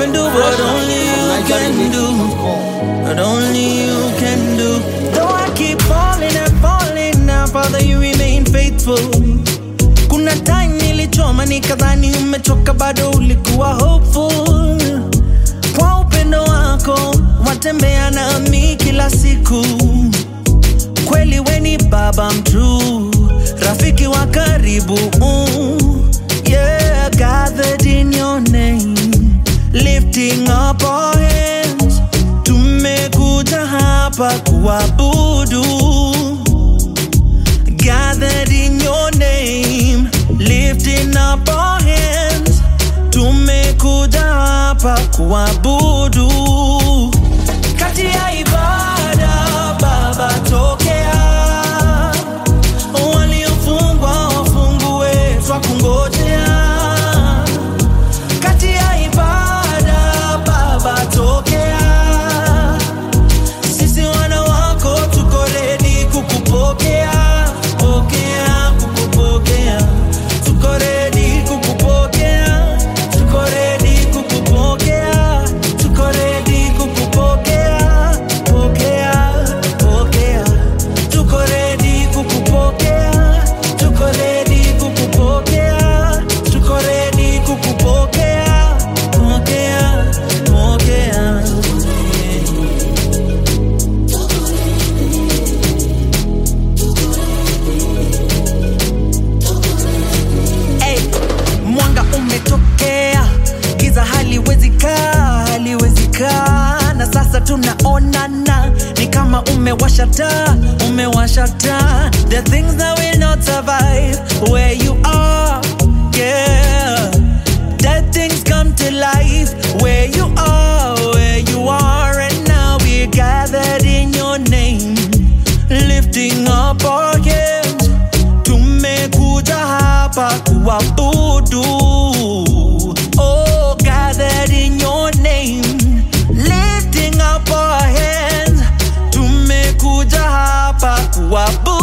can do what only you can do. What only you can do. Though I keep falling and falling now, Father, you remain faithful. Kuna time nilichoma nikadhani umechoka, bado ulikuwa hopeful. Kwa upendo wako watembea nami kila siku. Kweli weni baba mtrue, rafiki wa karibu. Mm. Yeah, gathered in your name, lifting up our hands. Tumekuja hapa kuabudu gathered in your name, lifting up our hands. Tumekuja hapa kuabudu. Kati ya ibada Baba, tokea waliofungwa wafungue, twakungojea. Kati ya ibada Baba, tokea sisi wana wako tuko ready kukupokea, pokea, kukupokea. Tuko ready kukupokea, tuko ready kukupokea, tuko ready kukupokea, pokea, pokea. Tuko ready kukupokea, tuko ready kukupokea, tuko ready kukupokea, pokea, pokea. Hey, mwanga umetokea, giza haliwezi kaa, haliwezi kaa, na sasa tunaonana, ni kama umewasha taa, umewasha taa. The things that will not survive where you are, yeah. Dead things come to life where you are, where you are, and now we're gathered in your name, lifting up our hands tumekuja hapa kuabudu oh gathered in your name lifting up our hands tumekuja hapa kuabudu